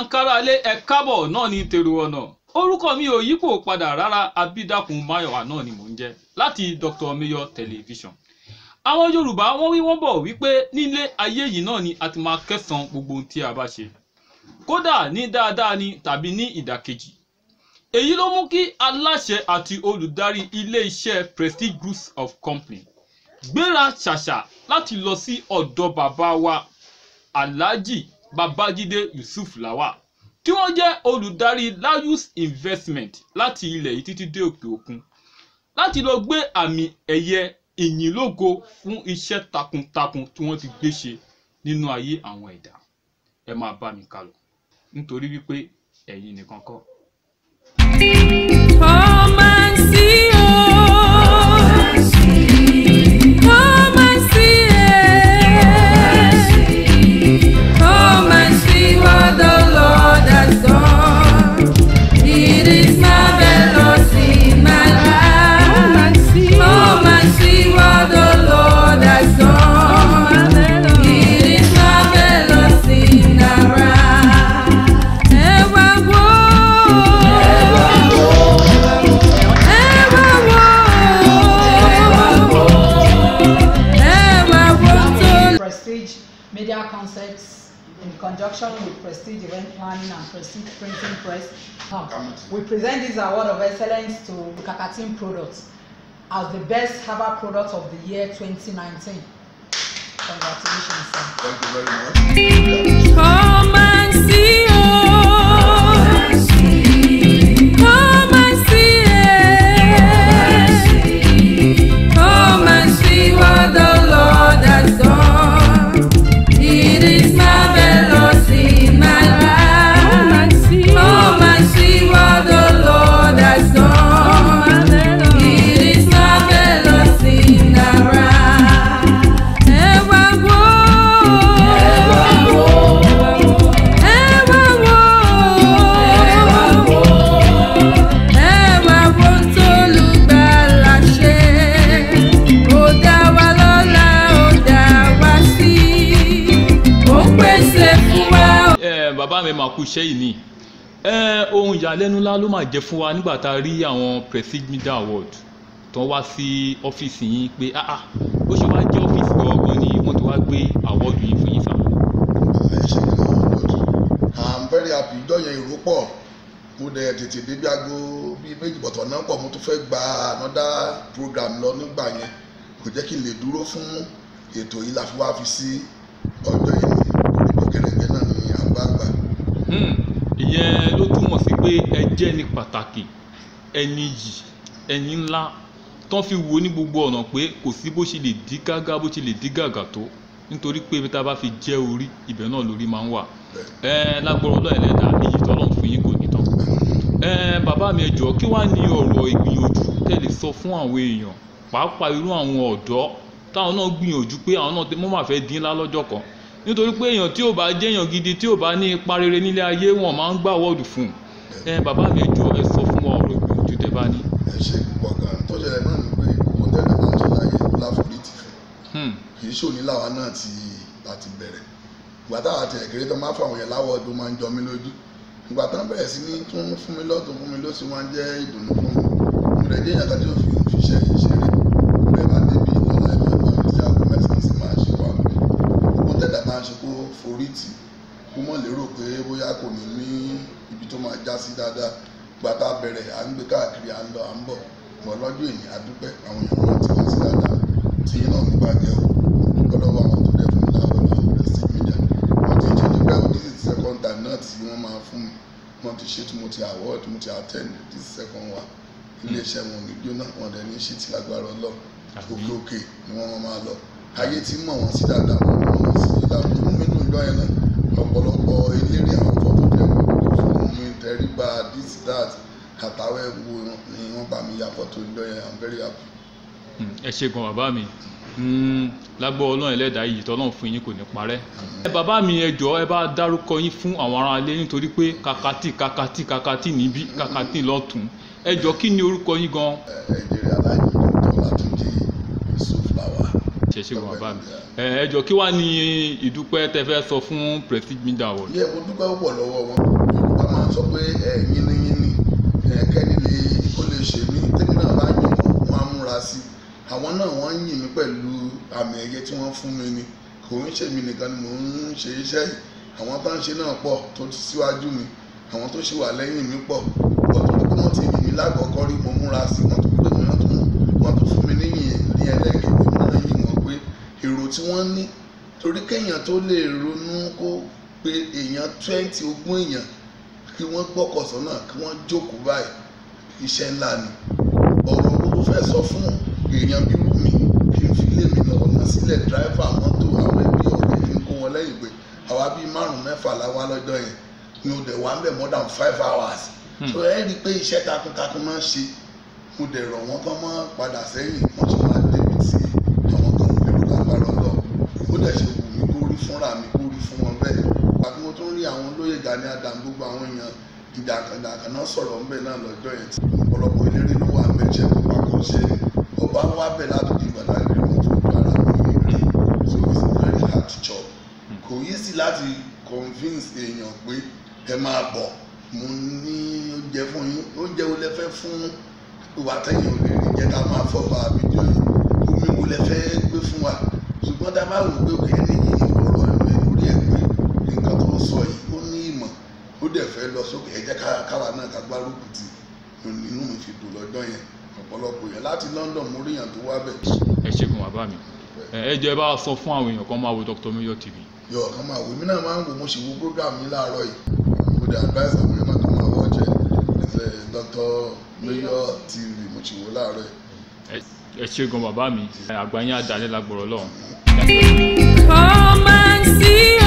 káralé ẹ kábọ̀ náà ní tèrò ọ̀nà orúkọ mi ò yípo padà rárá abídàkùn máyọ̀wá náà ni mò ń jẹ́ láti Dr. Mayor Television àwọn Yorùbá wọ́n wí wọ́n bọ̀ wípé nílé ayé yìí náà ni a ti máa kẹsàn gbogbo ohun tí a bá ṣe kódà ní dáadáa ni tàbí ní ìdàkejì èyí ló mú kí aláṣẹ àti olùdarí ilé-iṣẹ́ Prestige Groups of Company gbéra ṣàṣà láti lọ sí ọ̀dọ̀ bàbá wa Alhaji Babájídé Yusuf Lawal tí wọ́n jẹ́ olùdarí Layus Investment láti ilẹ̀ yìí títí dé òkè òkun láti lọ gbé àmì ẹ̀yẹ ìyìnlógo fún iṣẹ́ takuntakun tí wọ́n ti gbé ṣe nínú ayé àwọn ẹ̀dá ẹ máa bá mi kálọ nítorí wípé ẹ̀yin nìkan kọ́. Come and see, oh. Come and see, eh. Come and see what the Lord has done. It is marvelous in my life. Come and see, Come and see what the Lord has done. It is marvelous in our life. Ẹ wá wò ó. Prestige Media Concepts in conjunction with Prestige Event Planning and Prestige Printing Press. Now, we present this award of excellence to Kakatin Products as the best herbal product of the year 2019. Congratulations, sir. Thank you very much. Come and see, oh. Come and see, eh. Come and see what the Lord has done. It is marvelous in my life. Come and see, Come and see what the Lord has done. It is marvelous in our life. Ẹ wá wò ó. Ẹ wá wò ó. Ẹ wá wò ó t'Olùgbàlà ṣe. Ó dá wa lọ́lá, ó dá wa sí. Ó pèsè fún wa. ẹ bàbá mi máa kú iṣẹ́ yìí ni ẹ ohun ìyàlẹ́nu ńlá ló máa jẹ́ fún wa nígbà tá a rí àwọn Prestige Media Award tó wá sí ọ́fíìsì yín pé ah ah ó ṣe wá jẹ́ ọ́fíìsì gangan ni wọ́n ti wá gbé àwọ́ọ̀dù yín fún yín sá. Ẹ ṣe ní àwọn ọ̀dọ́. I'm very happy ìjọ yẹn èrò pọ̀. Mo dẹ̀ tètè débi aago bíi méjì bọ̀tọ̀ náà pọ̀ mo tún fẹ́ gba another program lọ nígbà yẹn. Kò jẹ́ kí n lè dúró fún ètò yìí la fi wá fi sí ọjọ́ yìí ní gbogbo kẹrẹ̀gbẹ́ náà ní àgbààgbà. Hmm, ìyẹn ló túmọ̀ sí pé ẹ jẹ́ ní pàtàkì ẹni yìí ẹni ńlá tán fi wo ní gbogbo ọ̀nà pé kò sí bó ṣe lè dí gágá bó ṣe lè dí gàgà tó nítorí pé ibi tá a bá fi jẹ́ orí ibẹ̀ náà lórí máa ń wà ẹ lágbọ́rọ̀ ọlọ́ọ̀ ẹlẹ́dà èyí tọ́lọ́run fún yín kò ní tán ẹ bàbá mi ẹ jọ̀ọ́ kí wàá ní ọ̀rọ̀ ìgbìyànjú tẹ́lẹ̀ sọ fún àwọn èèyàn pàápàá irú àwọn ọ̀dọ́ táwọn náà gbìyànjú pé àwọn náà wọ́n máa fẹ́ dín ńlá lọ́jọ́ kan nítorí pé èèyàn tí ò bá jẹ́yàn gidi tí ò bá ní ipa rere nílé ayé wọn máa ń gbà wọ́ọ̀dù fún un ẹ bàbá mi ẹ jọ̀ọ́ ẹ sọ fún wa ọ̀rọ̀ ìgbìyànjú tẹ́ bá ní. Ẹ ṣe púpọ̀ gan-an. Tó ṣẹlẹ̀ náà ni pé mo tẹ́lẹ̀ máa ń ṣe láyé láforítì fún. Hmm, kì í ṣòní làwa náà ti láti bẹ̀rẹ̀ ìgbà táwa ti ẹ̀kẹ́rẹ́ tó máa fáwọn yẹn láwọ̀ ọdún máa ń jọ mí lójú ìgbà tán bẹ̀rẹ̀ sí ní tún fún mi lọ́tún fún mi lọ́sí wọn jẹ́ ìdùnnú fún mi mo rẹ̀ jẹ́ ìyàtọ̀ tí ó fi fiṣẹ́ yìí ṣeré bẹ́ẹ̀ bá débi lọ́la ẹ̀mí ọ̀gbọ́n mi tí aago mẹ́sàn-án sì máa ṣe wà mí gbogbo tẹ̀dá máa ń ṣe kó forí tì kó mọ̀ lérò pé bóyá kò ní ní ibi tó máa já sí dáadáa ìgbà tá a bẹ̀rẹ̀ à ń gbé káàkiri à ń lọ à ń bọ̀ bọ̀ lọ́jọ́ èyí àdúpẹ́ àwọn èèyàn náà ti wá sí dáadáa tí yín náà ní bàjẹ́ o gbọ́dọ̀ wà wọn tó dẹ̀ fún mi láwọn ọ̀la Prestige Media wọ́n ti ṣe dúpẹ́ o this is the second time náà tí wọ́n máa fún mi wọ́n ti ṣe tí mo ti award mo ti attend this is second one iléeṣẹ́ wọn ò ní jóná wọn dẹ̀ ní ṣe ti lágbára ọlọ́ gbogbo òkè ni wọ́n máa lọ ayé tí mọ̀ wọ́n sí dáadáa wọ́n mọ̀ wọ́n sí dáadáa inú mi dùn jọ yẹn náà ọ̀pọ̀lọpọ̀ eléré àwọn fọ́tò tẹ̀ wọ́n fún mi tẹríba this that àtàwọn ẹ̀wò ni wọ́n bá mi ya fọ́tò jọ yẹn i'm very happy. hmm, ẹ ṣe gan bàbá mi Hmm, lágbọ́ ọlọ́run ẹlẹ́dàá yìí tọ́lọ́run fún yín kò ní parẹ́. ẹ bàbá mi ẹ jọ̀ọ́ ẹ bá dárúkọ yín fún àwọn aráalé nítorí pé kakati kakati kakati níbí kakati lọ́tún ẹ jọ̀ọ́ kí ni orúkọ yín gan. ẹ̀ẹ́dẹ̀rẹ̀ aláàjì dr látúndé yusuf làwà. ṣe ṣe ṣe wọn bàbá mi ẹ ẹ jọ kí wàá ní ìdúpẹ́ tẹ fẹ́ sọ fún prestige media award. yẹ mo dúpẹ́ púpọ̀ lọ́wọ́ wọn yorùbá máa ń sọ pé ẹ yínníyínní ẹ kẹ́ni lè ó lè ṣe mí tèmi náà bá yìn wọ́n wọ́n á múra sí i àwọn náà wọ́n ń yìn mí pẹ̀lú àmì ẹ̀yẹ tí wọ́n fún mi ni kò ń ṣe mí nìkan ni mò ń ṣe iṣẹ́ yìí àwọn tó ń ṣe náà pọ̀ tó ti síwájú mi àwọn tó ṣì wà lẹ́yìn mi pọ̀ pọ̀ tó pé wọ́n ti yìn mí lákọ̀ọ́kọ́ rí mo múra sí i wọ́n tún pè mí wọ́n tún wọ́n tún fún mi níyìn ní ẹlẹ́gẹ̀ẹ́ mi náà yìn wọ́n pé èrò tí wọ́n ní torí kéèyàn tó lè ronú kó pé èèyàn twenty ogún èèyàn kí wọ́n gbọ́kọ̀ sọ́nà kí wọ́n jókòó báyìí iṣẹ́ ńlá ni ọ̀rọ̀ wo ló fẹ́ sọ fún èèyàn bí wù mí kí n fi lé mi lọ ọ̀nà sílẹ̀ dráìfà mọ́tò àwọn ẹbí ọ̀rẹ́ kí n kó wọn lẹ́yìn pé àwa bíi márùn-ún mẹ́fà láwa lọ́jọ́ yẹn ni ó dẹ̀ wá ń bẹ̀ more than five hours so ẹ rí i pé iṣẹ́ takuntakun máa ń ṣe mo dẹ̀ rọ̀ wọ́n kán mọ́ padà sẹ́yìn wọ́n sì máa débi tí àwọn kan ò lérò lágbára lọ ó dẹ̀ ṣe wù mí kó rí fúnra mi kó rí fún wọn bẹ́ẹ̀ àti mo tún rí àwọn olóyè Gani Adams gbogbo àwọn èèyàn ìdàkàndàkàn náà sọ̀rọ̀ ńbẹ náà lọ́jọ́ yẹn tí ọ̀pọ̀lọpọ̀ eléré ló wà ńbẹ jẹ́ kó pákó ṣe ni ọba wá bẹ̀ látòdì ìgbàlá ìlú wọn tó dára mi rí so it's very hard to chop kò yí sí láti convince èèyàn pé ẹ máa bọ̀ mo ní oúnjẹ fún yín oúnjẹ wo lẹ fẹ́ fún ìwà tẹ̀yìn ò lè rí jẹ́ ká máa fọ́ bá àbíjọ yìí omi wo lẹ fẹ́ gbé fún wa ṣùgbọ́n tá a bá wò pé òkè ní ọ̀rọ̀ ẹ̀mí lórí ẹ̀ pé nǹkan tó ń sọ yìí ó ní ìmọ̀ ó dẹ̀ fẹ́ lọ sókè ẹ jẹ́ ká- káwa náà ká gbárùkù tì inú mi fi dùn lọ́jọ́ yẹn ọ̀pọ̀lọpọ̀ yẹn láti London mo rí yàn tó wá bẹ̀ ẹ ṣe fún bàbá mi ẹ ẹ jọ ẹ bá wa sọ fún àwọn èèyàn kan máa wo Dr. Mayor TV. yọ ọ̀kan máa wò mí náà máa ń wò mo sì wo program yìí láàárọ̀ yìí mo dẹ̀ advice àwọn èèyàn náà kan máa wọ́ọ̀jẹ̀ ẹ̀fẹ̀ Dr. Mayor TV mo sì wò láàárọ̀ yìí. Ẹ- ẹ ṣe gan bàbá mi àgbáyé àdálẹ́ lágbọ̀rọ̀ lọ́hùn. Come and see